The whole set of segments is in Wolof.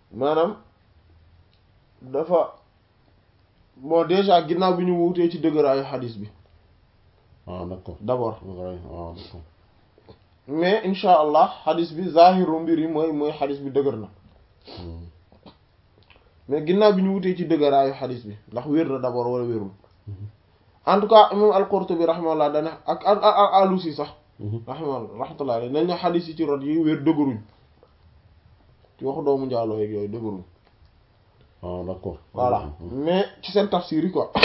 maanaam dafa bon déjà ginnaaw bi ñu wuutee ci dëgëraayu xadis bi ah d'accord d'abord waaye ah d'accord mais insha allah xadis bi zahiru mbir yi mooy mooy xadis bi dëgër na mais ginnaaw bi ñu wutee ci dëgëraayu xadis bi ndax wér na d'abord wala wérul en tout cas imam al-Qurtubi rahimahullah dana ak ak ak Alusi sax rahimahullah rahmatullah alayhi nañ ne xadis yi ci rot yi wér dëgëruñ ci waxu doomu njaaloo yeeg yooyu dëgëruñ ah d'accord voilà mais ci seen tafsir yi quoi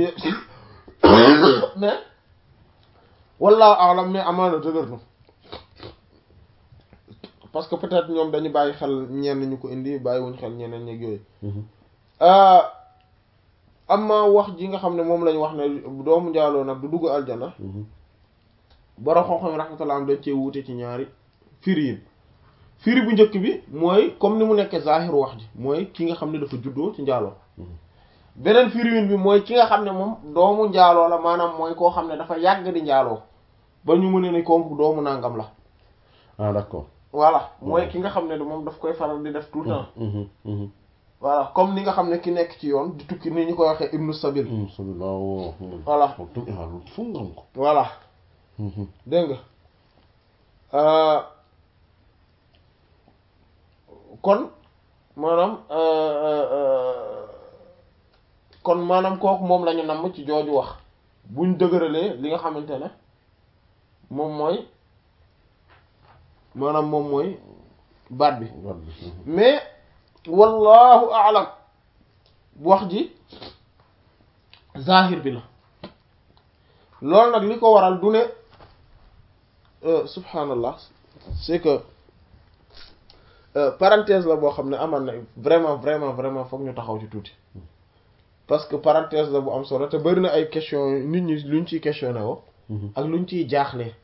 mais wallahu a'lam mais amaana dëgër na parce que peut-être ñoom dañu bàyyi xel ñenn ñu ko indi bàyyiwuñ xel ñeneen ñeeg yooyu amma wax ji nga xam ne moom lañ wax ne doomu njaaloo nag du dugg aljana borom xam-xam rahmatullah am dañ cee wuute ci ñaari firi yi firi bu njëkk bi mooy comme ni mu nekkee zahiru wax ji mooy ki nga xam ne dafa juddoo ci njaaloo beneen firiwin bi mooy ki nga xam ne moom doomu njaaloo la maanaam mooy koo xam ne dafa yàgg di njaaloo ba ñu mën ne kooku doomu nangam la ah d'accord voilà mooy ki nga xam ne moom daf koy faral di def tout le temps voilà comme ni nga xam ne ki nekk ci yoon di tukki ni ñu koy waxee ibnu sabil sallallahu voilà fu ngam ko voilà dégg nga kon maanaam kon maanaam kooku moom lañu namm ci jooju wax buñ dëgëralee li nga xamante ne moom mooy maanaam moom mooy baat bi mais wallahu a'lam wax ji zahir bi la loolu nag li ko waral du ne subhanallah c'est que parenthèse la boo xam ne aman na vraiment vraiment vraiment foog ñu taxaw ci tuuti parce que parenthèse la bu am solo te bari na ay question nit ñi luñ ciy questionné wo ak luñ ciy jaaxlee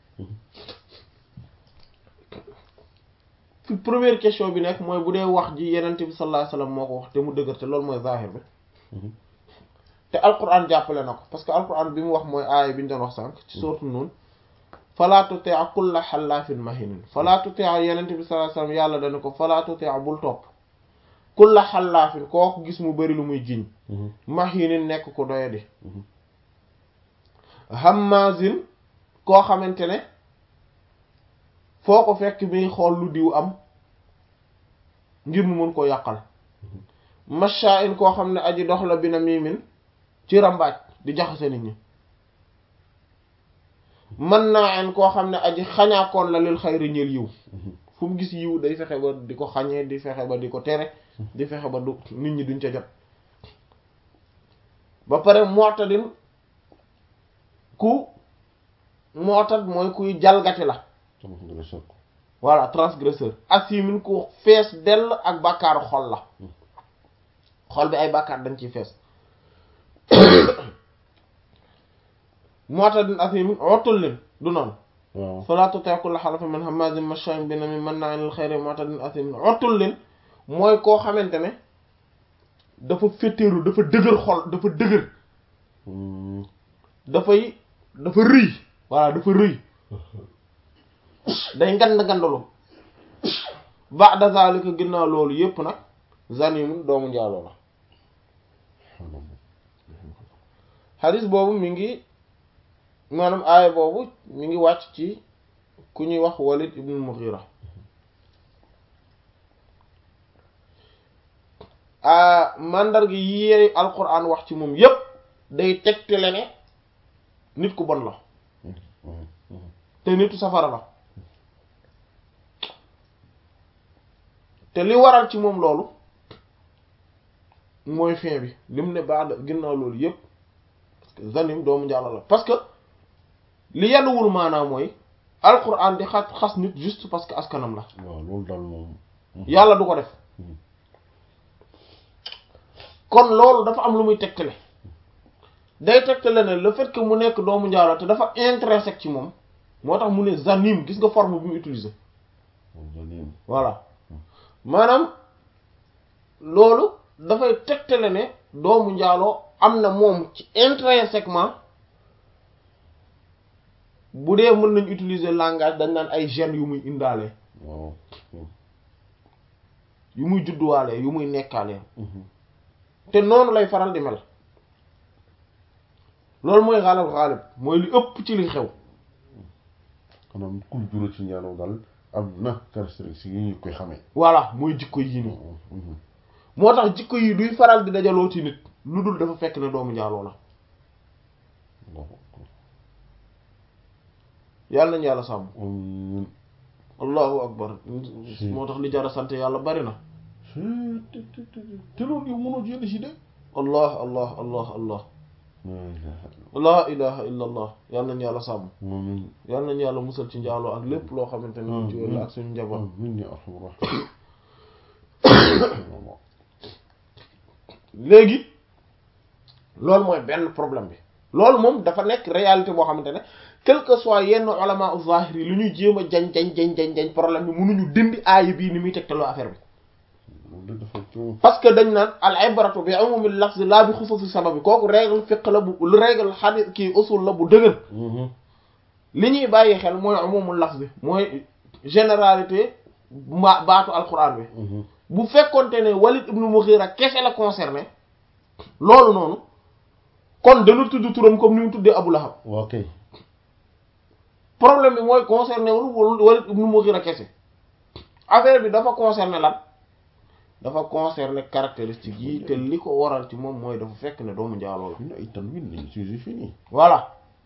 fi première question bi nekk mooy bu dee wax ji yenente bi sallallahu alayhi wasallam moo ko wax te mu dëgër te loolu mooy zahir bi te alquran jàppale na ko parce que alquran bi mu wax mooy aaya bi ñu doon wax sànq ci sourate Nun fala tuti' kulla xallaafin mahinin fala tuti' yenente bi sallallahu alayhi wasallam yàlla dana ko fala tuti' bul topp kulla xallaafin koo ko gis mu bari lu muy jiñ mahinin nekk ko doyadi hammazin koo xamante ne foo ko fekk mi xool lu diw am ngir mu mën ko yàqal masha'in koo xam ne aji dox la bi na miimin ci rambaaj di jaxase nit ñi mën naa en koo xam ne aji xañaakoon la lil xayri ñeel yiw fu mu gis yiw day fexe ba di ko xañee di fexe ba di ko tere di fexe ba du nit ñi duñ ca jot ba pare mu'tadin ku mu'tad mooy kuy jalgati la voilà transgresseur asimin ku fees dell ak bàkkaaru xol la xol bi ay bàkkaar dañ ciy fees mu'tadin asimin otul leen du noonu fala tuti' kulla halafin min hammazin masha'in binamim manna'in lil khayri mu'tadin asimin otul leen mooy koo xamante ne dafa féttéeru dafa dëgër xol dafa dëgër dafay dafa rëy voilà dafa rëy day ngand ngandalu ba'da zalika ginnaaw loolu yépp nag zanimun doomu njaaloo la xadis boobu mi ngi maanaam aaya boobu mi ngi wàcc ci ku ñuy wax Walid ibn Mughira mandarga yi alquran wax ci moom yépp day tegtale ne nit ku bon la te nitu safara la te li waral ci moom loolu mooy fin bi lim ne baax ginnaaw loolu yépp parce que zanim doomu njàlla la parce que li yanuwul maanaam mooy alquran di xas xas nit juste parce que askanam la waaw loolu daal moom yàlla du ko def kon loolu dafa am lu muy tegtale day tegtale ne le fait que mu nekk doomu njaalo te dafa intrinsèque ci moom moo tax mu ne zanim gis nga forme bi mu utiliser voilà maanaam loolu dafay tegtale ne doomu njaaloo am na moom ci intrinsèquement bu dee mën nañ utiliser langage dañ naan ay gènes yu muy indaale waaw yu muy judduwaalee yu muy nekkaalee te noonu lay faral di mel loolu mooy xaalal xaalib mooy li ëpp ci li xew maanaam culture ci njaaloo daal am na caractéristique yi ñu koy xamee voilà mooy jikko yi nii moo tax jikko yi duy faral di dajaloo ci nit lu dul dafa fekk ne doomu njaaloo la yàlla nañu yàlla sàmm allahu akbar moo tax li jara sant yàlla bari na te loolu yow mënoo jënd si de allah allah allah allah laa ilaha illa allah yàlla nañu yàlla sàmm yàlla nañu yàlla musal ci njaaloo ak lépp loo xamante ne ci wér la ak suñu njaboot min ya arhamar léegi loolu mooy benn problème bi loolu moom dafa nekk réalité boo xamante ne quel que soit yenn ulama zahir yi lu ñuy jéem a jañ jañ jañ jañ jañ problème bi mënuñu dindi aaya bii ni muy tegtaloo affaire bi parce que dañ naan al ibratu bi umumil lafz la bi xususi sababi kooku règle fiqh la bu lu règle hadith kii usul la bu dëgër li ñuy bàyyi xel mooy umumul lafz bi mooy généralité ma baatu alquran bi bu fekkonte ne Walid ibn Mughira kese la concerné loolu noonu kon dana tudd turam comme ni mu tuddee Abu Lahab ok problème bi mooy concerné wul Walid ibn Mughira kese affaire bi dafa concerné lan dafa concerné caractéristique yi te li ko waral ci moom mooy dafa fekk ne doomu njaaloo la ñu ay tan win nañ sujet fini voilà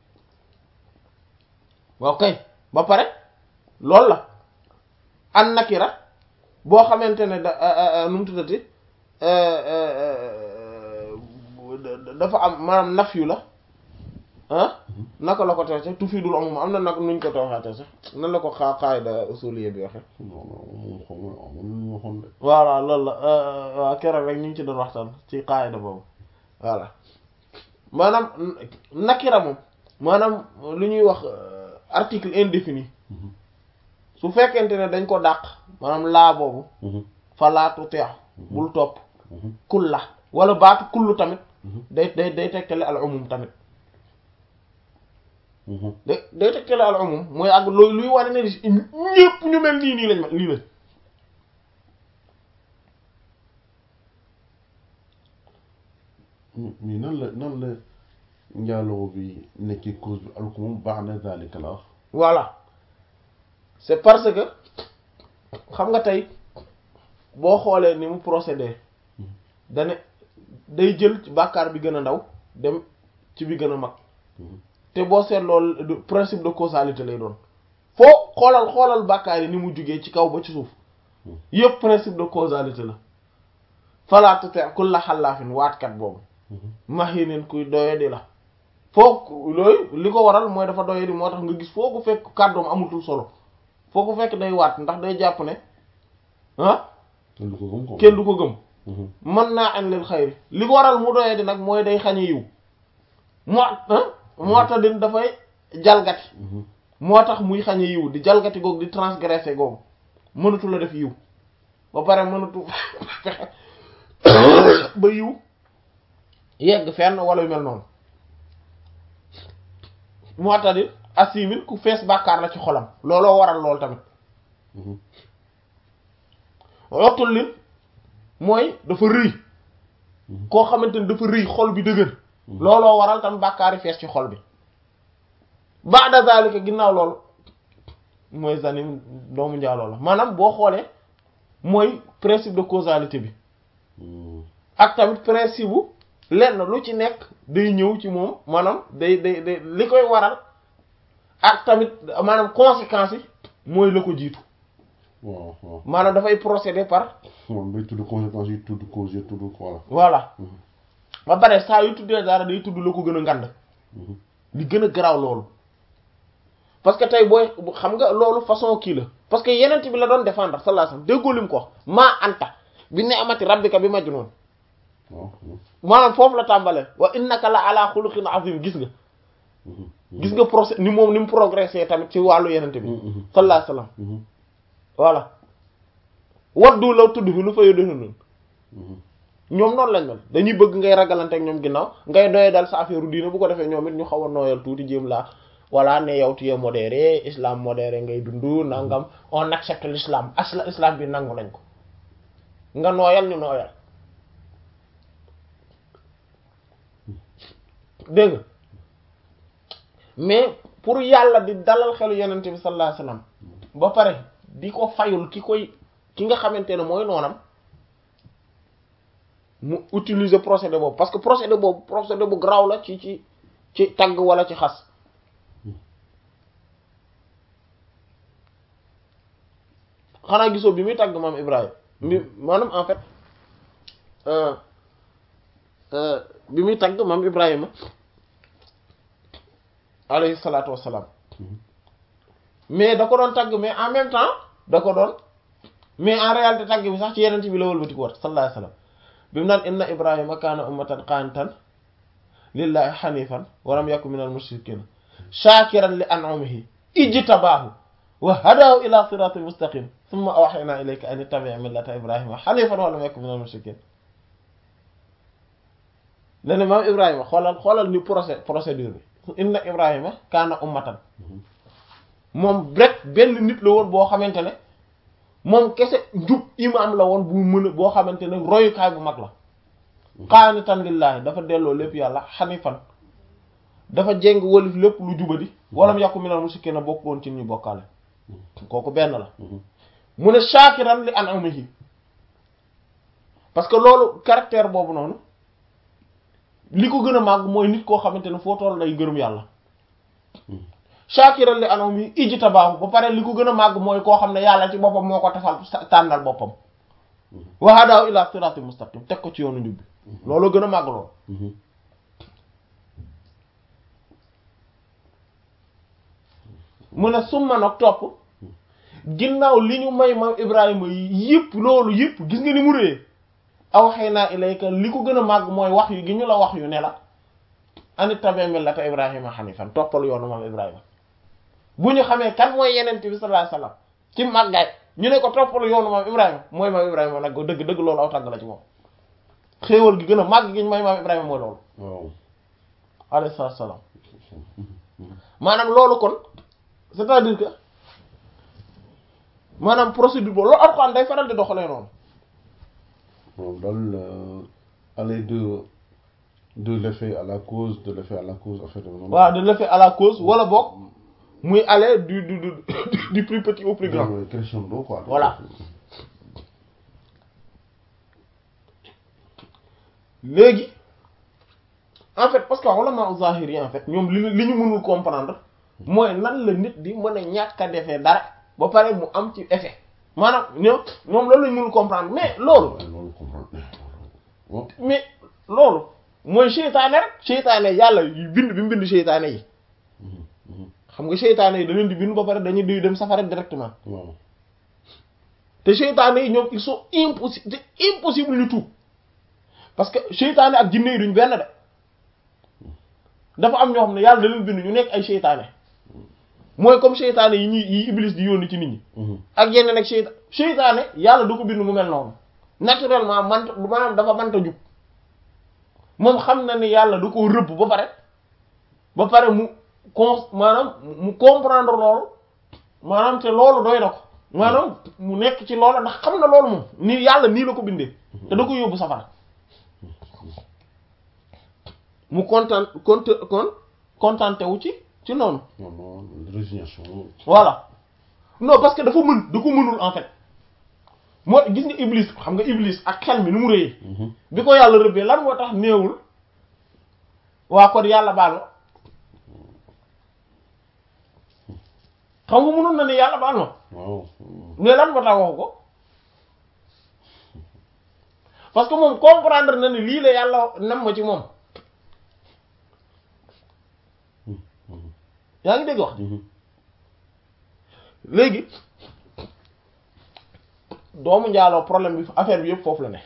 waaw kay ba pare loolu la an nakira boo xamante ne da nu mu tuddati dafa am maanaam naf yu la ah naka la ko tee sax tufidul amum am na nag nuñ ko tooxaatee sax nan la ko xaa xaayda usuliyya bi waxe voilà loolu la waaw keroog rek ñu ngi ci doon waxtaan ci xaayda boobu voilà maanaam nakira moom maanaam lu ñuy wax article indéfini su fekkente ne dañ ko dàq maanaam laa boobu fa laatu teex bul topp kulla wala baatu kullu tamit day day day tegtale al umum tamit day day tegtale al umum mooy ak looy luy wane ne ñépp ñu mel nii nii lañ ma lii lañ mais nan la nan la njaaloo bi nekkee cause bi alors que moom baax na zalika la wax voilà c'est parce que xam nga tey boo xoolee ni mu procédé dane day jël ci bàkkaar bi gën a ndaw dem ci bi gën a mag te boo seet loolu principe de causalité lay doon foo xoolal xoolal bàkkaar yi ni mu jugee ci kaw ba ci suuf yëpp principe de causalité la fala tuti kulla xallaafin waatkat boobu mahinin kuy doyadi la foo looyu li ko waral mooy dafa doyadi moo tax nga gis foo ko fekk kàddoom amutul solo foo ko fekk day waat ndax day jàpp ne ah kenn du ko gëm ko kenn du ko gëm mën naa an lil xayri li ko waral mu doyadi nag mooy day xañe yiw moo moo tax din dafay jalgati moo tax muy xañe yiw di jalgati googu di transgresser googu mënatu la def yiw ba pare mënatu fexe ba yiw yegg fenn wala yu mel noonu moo tax di assimil ku fees bàkkaar la ci xolam looloo waral loolu tamit waxtul lin mooy dafa rëy koo xamante ni dafa rëy xol bi dëgër looloo waral tam bàkkaari fees ci xol bi ba'da zalika ginnaaw loolu mooy zanim doomu njaaloo la maanaam boo xoolee mooy principe de causalité bi ak tamit principe bu lenn lu ci nekk day ñëw ci moom maanaam day day day li koy waral ak tamit maanaam conséquences yi mooy la ko jiitu waaw waaw maanaam dafay procéder par moom day tudd conséquences yi tudd cause yi tudd voilà voilà ba pare saa yu tuddee dara day tudd la ko gën a ngand li gën a garaaw loolu parce que tey booy xam nga loolu façon kii la parce que yenent bi la doon défendre sallallahu alayhi wasallam déggoo lim ko wax maa anta bi ni'mati rabbika bi majnun waaw maanaam foofu la tàmbalee wa innaka la ala xuluqin azim gis nga gis nga procès ni moom ni mu progressé tamit ci wàllu yenente bi sallallahu alayhi wasallam voilà waddu la tudd fi lu fa yódde noonu ñoom noonu lañ mel dañuy bëgg ngay ragalante ak ñoom ginnaaw ngay doye dal sa affaire diina bu ko defee ñoom it ñu xaw a nooyal tuuti jéem laa voilà ne yow tu es modéré islam modéré ngay dund nangam on accepte l'islam asla islam bi nangu nañ ko nga nooyal ñu nooyal dégg nga mais pour yàlla di dalal xelu yenente bi sallallahu alayhi wasallam ba pare di ko fayul ki koy ki nga xamante ne mooy noonam mu utiliser procédé boobu parce que procédé boobu procédé bu garaaw la ci ci ci tagg wala ci xas xanaa gisoo bi muy tagg maam Ibrahima bi maanaam en fait bi muy tagg maam Ibrahima alayhi salaatu wassalaam mais da ko doon tagg mais en même temps da ko doon mais en réalité tagg bi sax ci yeneen bi la wëlbati ko wat sallallahu alayhi wasallam bi mu naan inna Ibrahima kaana ummatan qaanitan lillahi hanifan wa lam yakun minal mushrikin shakiran li an'amihi ijtabaahu wa hadahu ila siratin mustaqim thumma awhayna ilayka an ittabi' millata ibrahima hanifan wa lam yakun minal mushrikin lene maam ibrahima xoolal xoolal ni procé procédure bi inna ibrahima kaana ummatan moom rek benn nit la woon boo xamante ne moom kese njub imam la woon bu mën a boo xamante ne royukaay bu mag la qaanitan lillahi dafa delloo lépp yàlla hanifan dafa jéng walif lépp lu jubadi walam yakun minal mushrikin bokk woon ci ñu bokkaale kooku benn la mu ne shakiran li an'amihi parce que loolu caractère boobu noonu li ko gën a màgg mooy nit koo xamante ne foo toll day gërëm yàlla shakiran li an'amihi ijtabaahu ba pare li ko gën a màgg mooy koo xam ne yàlla ci boppam moo ko tafal tànnal boppam wa hadahu ila siratin mustaqim teg ko ci yoonu njub bi loolu gën a màgg loolu mu ne summa nag topp ginnaaw li ñu may ma Ibrahima yëpp loolu yëpp gis nga ni mu réyee aw xëy naa ilayka li ko gën a màgg mooy wax yu gi ñu la wax yu ne la anit tabi millata Ibrahima hanifan toppal yoonu moom Ibrahima bu ñu xamee kan mooy yeneen bi sallallahu alayhi wasallam ci màggaay ñu ne ko toppal yoonu moom Ibrahima mooy maam Ibrahima nag dëgg dëgg loolu aw tàgg la ci moom xéewal gi gën a màgg gi ñu may maam Ibrahima mooy loolu waaw alayhi salaam maanaam loolu kon c'est-à-dire que maanaam procédure boobu loolu Alxuraan day faral di doxalee noonu moom daal aller de de l'effet à la cause de l'effet à la cause en fait noonu waaw de l'effet à la cause wala boog muy aller du du du du plus petit au plus grand mooy crescendo quoi Voilà. léegi en fait parce que ulama zahir yi en fait ñoom li li ñu mënul comprendre mooy nan la nit di mën a ñàkk a defee dara ba pare mu am ci effet maanaam ñoom ñoom loolu lañ mënul comprendre mais loolu waaw loolu comprendre bon mais loolu mooy seytaane rek seytaane yàlla yu bind bi mu bind seytaane yi xam nga seytaane yi da leen di bind ba pare dañuy duy dem safara directement waaw te seytaane yi ñoom ils sont impossible c'est impossible ñu tuub parce que seytaane ak jinne yi duñ benn de dafa am ñoo xam ne yàlla da leen bind ñu nekk ay seytaane mooy comme seytaane yi ñuy yi iblis di yónni ci nit ñi ak yeneen ak seyta seytaane yàlla du ko bind mu mel noonu naturellement man maanaam dafa mënta jub moom xam na ni yàlla du ko rëbb ba pare ba pare mu con maanaam mu comprendre loolu maanaam te loolu doy na ko maanaam mu nekk ci loolu ndax xam na loolu moom ni yàlla nii la ko bindee te da ko yóbbu safara mu kontaan kont kon contenté wu ci ci noonu non non résignation voilà non parce que dafa mën da ko mënul en fait moo gis nga iblis xam nga iblis ak xel mi nu mu rëyee bi ko yàlla rëbbee lan moo tax néewul waa kon yàlla baal ma xam nga mënoon na ne yàlla baal ma waaw mais lan moo tax waxu ko parce que moom comprendre na ni lii la yàlla nam ma ci moom yaa ngi dégg wax léegi doomu njaaloo problème bi affaire bi yëpp foofu la ne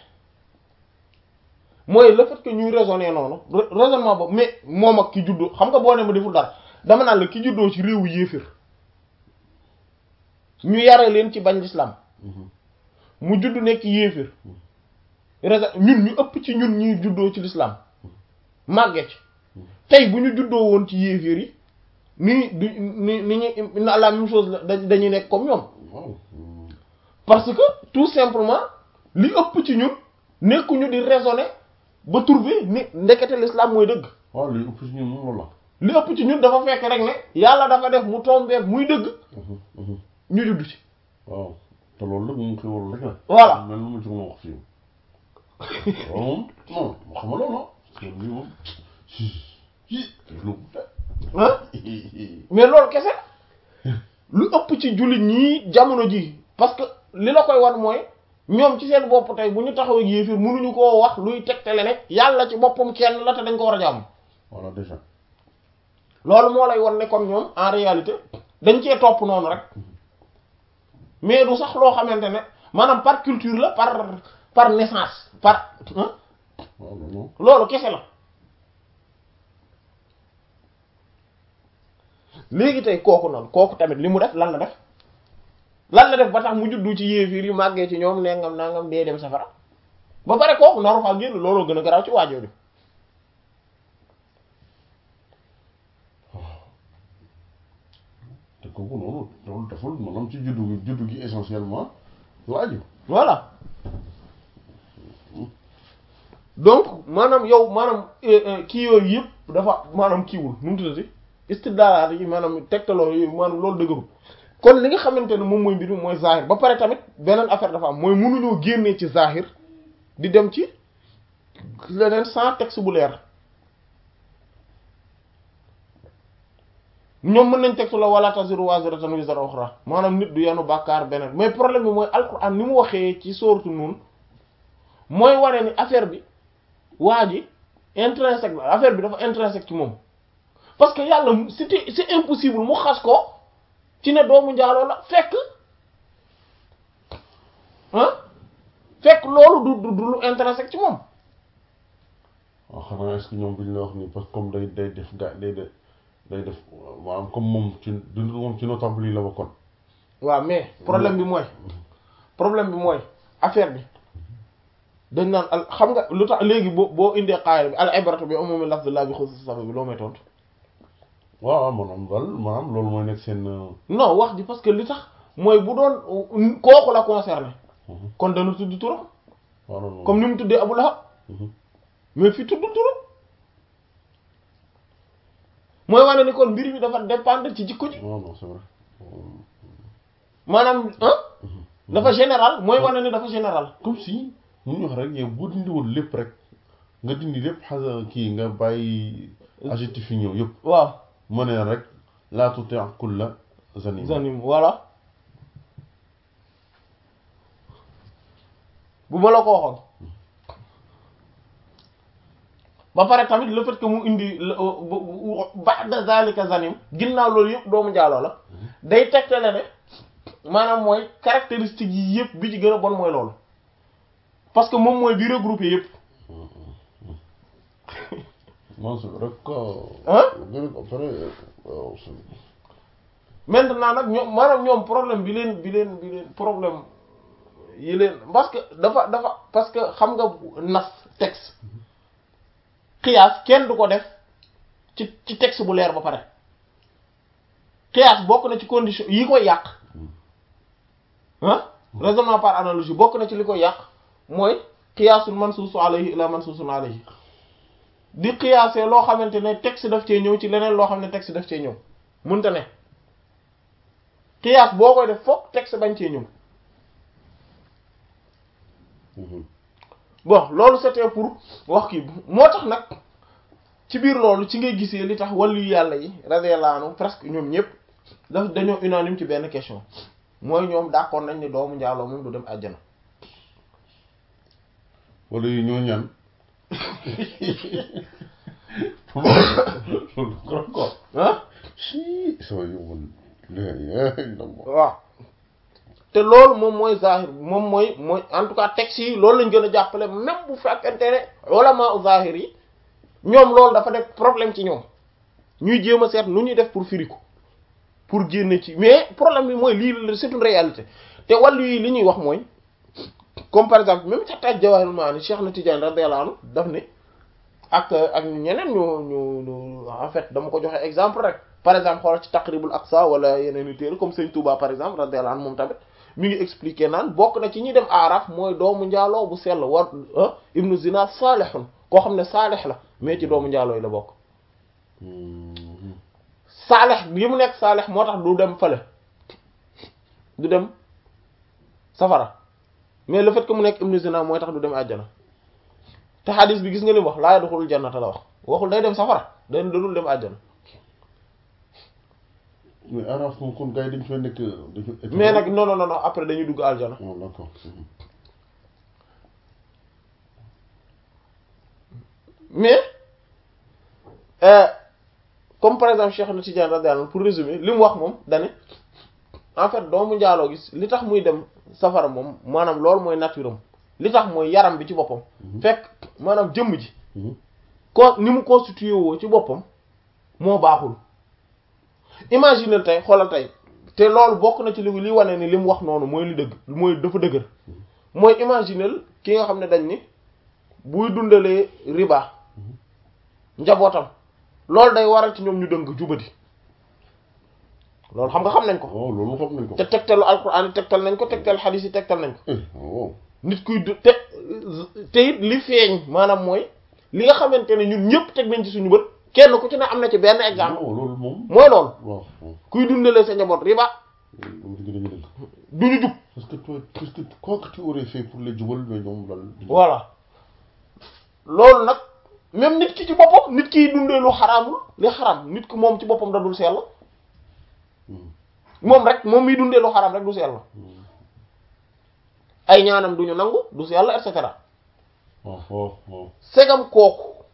mooy le fait que ñuy raisonner noonu raisonnement boobu mais moom ak ki juddoo xam nga boo ne ma deful dara dama naan la ki juddoo ci réewu yéefir ñu yare leen ci bañ l'islam mu judd nekk yéefir raison ñun ñu ëpp ci ñun ñuy juddoo ci l'islam màgge ci tey bu ñu juddoo woon ci yéefir yi ni du ni ni ñu la même chose la dañuy nekk comme ñoom waaw parce que tout simplement li ëpp ci ñun nekkuñu di raisonner ba trouver ni ndekete l'islam mooy dëgg waaw li ëpp si ñun moom loolu li ëpp ci ñun dafa fekk rek ne yàlla dafa def mu tombeek muy dëgg la ñu judd ci waaw te loolu nag moom xéwal rek la Voilà. mel lu ma ci mën a wax fii loolu moom non xam nga loolu non parce que lii moom lu ah mais loolu kese lu ëpp ci jullit ñii jamono ji parce que li la koy wan mooy ñoom ci seen bopp tey bu ñu taxaw ak yéefir mënuñu koo wax luy tegtale ne yàlla ci boppam kenn la te dañ ko war a jàmm voilà déjà loolu moo lay wan ne kon ñoom en réalité dañ cee topp noonu rek mais du sax loo xamante ne maanaam par culture la par par naissance par hein waaw loolu moom loolu kese la léegi tey kooku noonu kooku tamit li mu def lan la def lan la def ba tax mu juddu ci yéefiir yi màggee ci ñoom nengam nangam dee dem safara ba pare kooku naru faa génn looloo gën a garaaw ci waajoo bi te kooku noonu loolu deful maanaam ci juddu gi juddu gi essentiellement laaju voilà donc maanaam yow maanaam eh, eh, kii yooyu yëpp dafa maanaam kiiwul nu mu tuddati istidlaalaat yi maanaam tegtaloo yooyu maanaam loolu dëgërul kon li nga xamante ne moom mooy mbir mi mooy zahir ba pare tamit beneen affaire dafa am mooy mënuñoo génnee ci zahir di dem ci leneen sans texte bu leer ñoom mën nañ texte la wala taziru waziratan wizra ukhra maanaam nit du yanu bàkkaar beneen mais problème bi mooy alquran ni mu waxee ci sooratu Nuun mooy wane ni affaire bi waa ji intrinsèque la affaire bi dafa intrinsèque ci moom parce que yàlla c'était c'est impossible mu xas ko ci ne doomu njaaloo la fekk ah fekk loolu du du du lu intrinsèque ci moom waaw xanaa est-ce que ñoom duñ la wax ni parce que comme day day def ga day def day def maanaam comme moom ci du moom ci notable yi la bokkoon waaw mais problème bi mooy problème bi mooy affaire bi dañ naan al xam nga lu tax léegi boo boo indee qaayal bi al ibratu bi umumi lafzillah bi xusuus sabab bi loo may tontu waaw waaw maanaam daal maanaam loolu mooy nekk seen non wax ji parce que li tax mooy bu doon kooku la concerné kon dana tudd turam waaw loolu comme ni mu tuddee Abu Lahab mais fi tuddul turam mooy wane ni kon mbir mi dafa dépendre ci jikko ji non non c'est vrai maanaam ah dafa général mooy wane ni dafa général comme si mun ñu wax rek yow boo dindi woon lépp rek nga dindi lépp xasa kii nga bàyyi adjectif yi ñëw yëpp waaw mu ne rek laa tuti' kulla zanim zanim voilà bu ma la ko waxoon ba pare tamit le fait que mu indi ba'da zalika zanim ginnaaw loolu yëpp doomu njaaloo la day tegtale ne maanaam mooy caractéristiques yi yëpp bi ci gën a bon mooy loolu parce que moom mooy bi regroupé yëpp non c'est vrai que Hein gën a après waaw c'est maintenant nag ñoom maanaam ñoom problème bi leen bi leen bi leen problème yi leen parce que dafa dafa parce que xam nga nas texte xiyaas kenn du ko def ci ci texte bu leer ba pare xiyaas bokk na ci condition yi koy yàq ah raisonnement par analogie bokk na ci li koy yàq mooy xiyaasul mansuusu alayhi ila mansuusun alayhi di xiyaasee loo xamante ne texte daf cee ñëw ci leneen loo xam ne texte daf cee ñëw mënta ne xiyaas boo koy def fokk texte bañ cee ñëw bon loolu c'était pour wax kii moo tax nag ci biir loolu ci ngay gisee li tax wàllu yàlla yi radiyallahu anhu presque ñoom ñëpp daf dañoo unanime ci benn question mooy ñoom d'accord nañ ni doomu njaaloo moom du dem àjjana wala yu ñoo ñaan loolu trop quoi ah si soo yóbbul léegi waaw te loolu moom mooy zahir moom mooy mooy en tout cas texte yi loolu lañ gën a jàppale même bu fekkente ne ulama u zahir yi ñoom loolu dafa def problème ci ñoom ñuy jéem a seet nu ñuy def pour firi ko pour génne ci mais problème bi mooy lii c'est une réalité te wàllu yi li ñuy wax mooy comme par exemple même xataa Jawahirul Maani Cheikh na Tidiane radiyallahu anhu daf ne ak ak ñeneen ñu ñu ñu en fait dama ko joxe exemple rek par exemple xoolal ci Taqribul Aqsa wala yeneen i téere comme Sëñ Touba par exemple radiyallahu anhu moom tamit mi ngi expliquer naan bokk na ci ñi dem aaraf mooy doomu njaaloo bu sell war ibnu zina saalihun koo xam ne saalih la mais ci doomu njaaloo yi la bokk saalih yi mu nekk saalih moo tax du dem fële du dem safara mais le fait que mu nekk ibnu zina mooy tax du dem àjjana te xadis bi gis nga li mu wax laa yadxulul jannata la wax waxul day dem safara day dadul dem àjjana mais araf moom kon gars yi dañu fay nekk dañu. mais nag non non non après dañuy dugg aljana. oh d'accord. mais comme par exemple Cheikh na Tidiane radiyallahu anhu pour résumer li mu wax moom dane en fait doomu njaaloo gis li tax muy dem safara moom maanaam loolu mooy nature am li tax mooy yaram bi ci boppam. fekk maanaam jëmm ji. ko ni mu constitué woo ci boppam moo baaxul. imaginer tey xoolal tey te loolu bokk na ci li li wane ni li mu wax noonu mooy li dëgg mooy dafa dëgër mooy imaginer ki nga xam ne dañ ni buy dundalee riba njabootam loolu day waral ci ñoom ñu dëng jubadi loolu xam nga xam nañ ko. waaw loolu xam nañ ko. te tegtalu alquran tegtal nañ ko tegtal xadiis yi tegtal nañ ko. waaw. nit kuy du te te it li feeñ maanaam mooy li nga xamante ne ñun ñëpp teg nañ ci suñu bët. kenn ku ci ne am na ci benn exemple loolu moom. mooy loolu waaw kuy dundalee sa njaboot riba loolu du ñu jub parce que toi parce que quoi que tu aurais fait pour les jubal mais ñoom lan. voilà loolu nag même nit ki ci boppam nit kiy dundee lu xaraamul li xaraam nit ki moom ci boppam da dul sell moom rek moom miy dundee lu xaraam rek du sell ay ñaanam duñu nangu du sell et cetera waaw waaw waaw. segam kooku